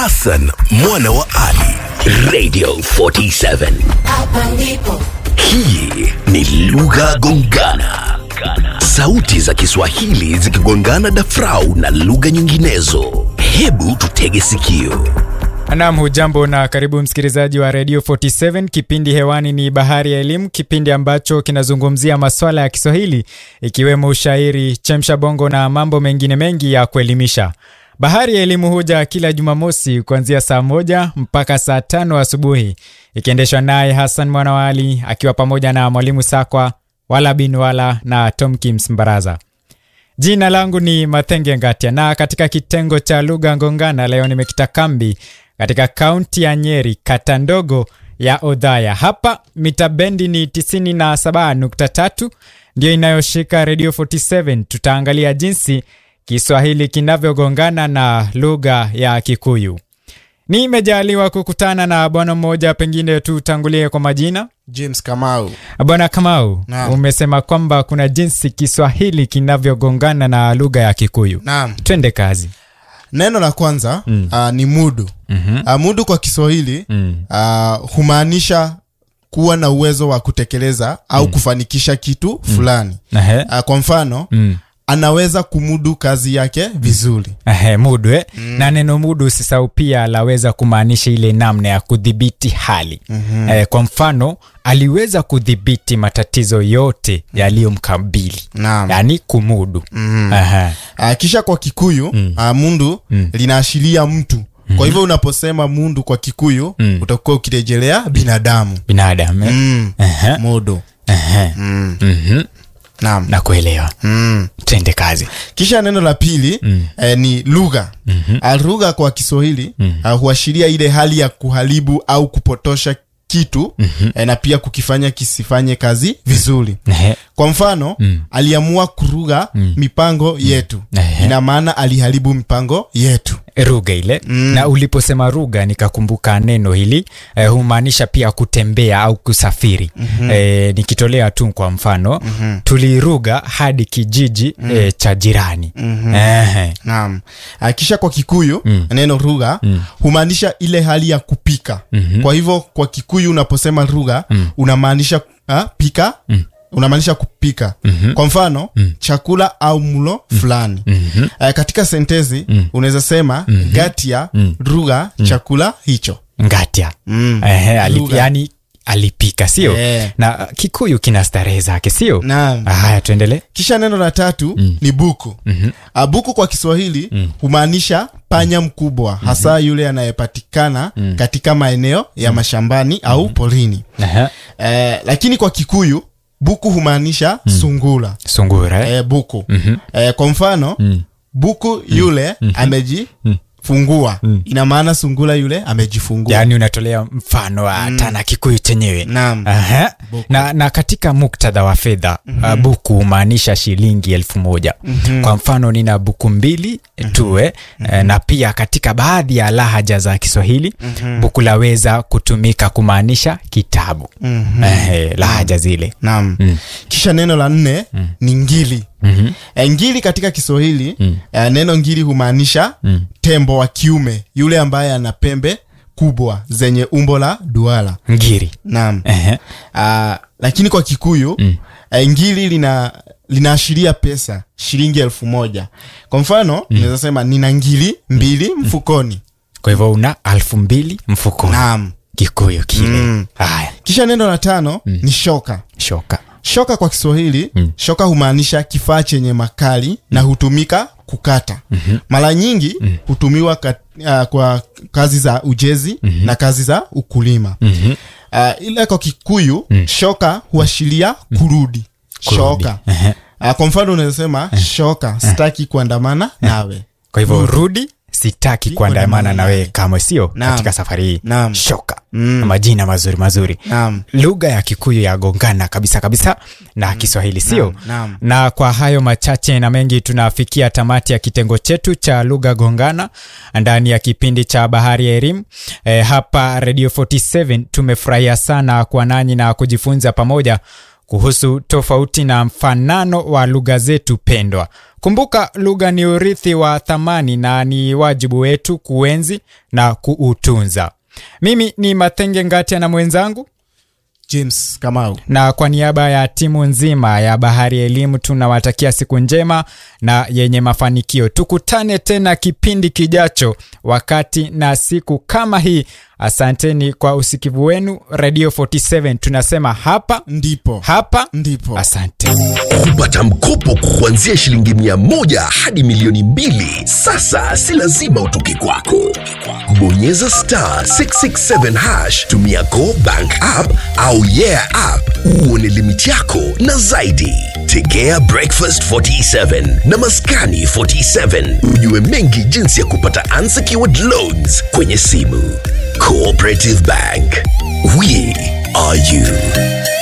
Hassan mwana wa Ali, Radio 47. Hapa ndipo Hii ni lugha gongana, sauti za Kiswahili zikigongana dafrau na lugha nyinginezo. Hebu tutege sikio. Naam, hujambo na karibu msikilizaji wa Radio 47. Kipindi hewani ni Bahari ya Elimu, kipindi ambacho kinazungumzia maswala ya Kiswahili ikiwemo ushairi, chemsha bongo na mambo mengine mengi ya kuelimisha. Bahari ya Elimu huja kila Jumamosi kuanzia saa moja mpaka saa tano asubuhi, ikiendeshwa naye Hassan Mwanawali akiwa pamoja na Mwalimu Sakwa wala bin wala na Tom Kims Mbaraza. Jina langu ni Mathenge Ngatia na katika kitengo cha lugha ngongana leo nimekita kambi katika kaunti ya Nyeri, kata ndogo ya Odhaya. Hapa mita bendi ni 97.3 ndio inayoshika Radio 47. Tutaangalia jinsi Kiswahili kinavyogongana na lugha ya Kikuyu. Nimejaliwa kukutana na bwana mmoja, pengine tutangulie kwa majina. James Kamau. Bwana Kamau, Naam. umesema kwamba kuna jinsi Kiswahili kinavyogongana na lugha ya Kikuyu. Naam. Twende kazi. Neno la kwanza mm. uh, ni mudu. Mhm. Uh, mudu kwa Kiswahili Mm. uh, humaanisha kuwa na uwezo wa kutekeleza au kufanikisha kitu fulani. Ehe. Uh, kwa mfano Mm. anaweza kumudu kazi yake vizuri. Ehe, mudu eh? na neno mudu usisahau pia laweza kumaanisha ile namna ya kudhibiti hali mm-hmm. eh, kwa mfano aliweza kudhibiti matatizo yote yaliyomkabili Naam. yaani kumudu mm. Uh, kisha kwa Kikuyu mm. uh, mundu mm. linaashiria mtu. Kwa hivyo unaposema mundu kwa Kikuyu Mm. utakuwa ukirejelea binadamu. binadamu eh? Mm. Ehe, Mudu. ehe. Mm. Mhm. Naam. na kuelewa Mm. twende kazi kisha neno la pili mm. eh, ni lugha mm-hmm. lugha kwa kiswahili mm. uh, huashiria ile hali ya kuharibu au kupotosha kitu mm-hmm. eh, na pia kukifanya kisifanye kazi vizuri Ehe. kwa mfano mm. aliamua kuruga mm. mipango yetu Ehe. ina maana aliharibu mipango yetu ruga ile mm. na uliposema ruga nikakumbuka neno hili eh, humaanisha pia kutembea au kusafiri mm-hmm. eh, nikitolea tu kwa mfano mm-hmm. tuliruga hadi kijiji mm. eh, cha jirani mm-hmm. eh, naam uh, kisha kwa kikuyu mm. neno rugha mm. humaanisha ile hali ya kupika mm-hmm. kwa hivyo kwa kikuyu unaposema rugha mm. unamaanisha uh, pika mm unamaanisha kupika mm-hmm. kwa mfano mm. chakula au mlo fulani mm-hmm. uh, katika sentezi mm. unaweza sema mm-hmm. gatia mm. rugha mm. chakula hicho ngatia Mm. eh, ali, Lugha. yani alipika sio Eh. na uh, kikuyu kina starehe zake sio Naam. haya tuendelee kisha neno la tatu mm. ni buku mm-hmm. uh, buku kwa kiswahili mm. humaanisha panya mkubwa mm-hmm. hasa yule anayepatikana mm. katika maeneo ya mashambani mm. au porini Ehe. eh, lakini kwa kikuyu buku humaanisha mm. sungula sungura eh? eh, buku mm-hmm. eh, kwa mfano mm. buku yule mm-hmm. amejifungua mm. ina maana sungula yule amejifungua yaani unatolea mfano wa mm. tana kikuyu chenyewe Naam. Aha. na, na katika muktadha wa fedha mm-hmm. uh, buku humaanisha shilingi elfu moja mm-hmm. kwa mfano nina buku mbili mm-hmm. tue mm-hmm. na pia katika baadhi ya lahaja za kiswahili mm-hmm. buku laweza kutumika kumaanisha kitabu mm-hmm. eh, lahaja zile naam mm. kisha neno la nne mm. ni ngili mm-hmm. e, ngili katika kiswahili mm. e, neno ngili humaanisha mm. tembo wa kiume yule ambaye ana pembe kubwa zenye umbo la duara ngiri naam Ehe. uh, lakini kwa kikuyu mm. e, ngili lina linaashiria pesa shilingi elfu moja kwa mfano mm. naweza sema nina ngili mbili mfukoni kwa hivyo una alfu mbili mfukoni naam kikuyu kile Mm. haya kisha neno la tano mm. ni shoka shoka shoka kwa kiswahili mm. shoka humaanisha kifaa chenye makali na hutumika kukata mm-hmm. mara nyingi mm. hutumiwa kat, uh, kwa kazi za ujezi mm-hmm. na kazi za ukulima mm-hmm. uh, ila kwa kikuyu mm. shoka huashiria kurudi shoka uh, kwa mfano unaweza sema shoka sitaki kuandamana nawe kwa hivyo rudi sitaki kuandamana kuandamana na wewe nawe. kamwe sio Naam. katika safari hii Naam. shoka mm. majina mazuri mazuri Naam. lugha ya kikuyu yagongana kabisa kabisa na kiswahili sio Naam, naam. na kwa hayo machache na mengi tunafikia tamati ya kitengo chetu cha lugha gongana ndani ya kipindi cha bahari ya elimu e, hapa radio 47 tumefurahia sana kuwa nanyi na kujifunza pamoja kuhusu tofauti na mfanano wa lugha zetu pendwa. Kumbuka, lugha ni urithi wa thamani na ni wajibu wetu kuenzi na kuutunza. Mimi ni Mathenge Ngatia na mwenzangu james kamau na kwa niaba ya timu nzima ya Bahari ya Elimu tunawatakia siku njema na yenye mafanikio. Tukutane tena kipindi kijacho, wakati na siku kama hii. Asanteni kwa usikivu wenu. Radio 47 tunasema hapa ndipo hapa ndipo asante. kupata mkopo kuanzia shilingi mia moja hadi milioni mbili sasa si lazima utoke kwako bonyeza star 667 hash tumia go bank app au yeah app uone limiti yako na zaidi tegea breakfast 47 na maskani 47 ujue mengi jinsi ya kupata unsecured loans kwenye simu cooperative bank we are you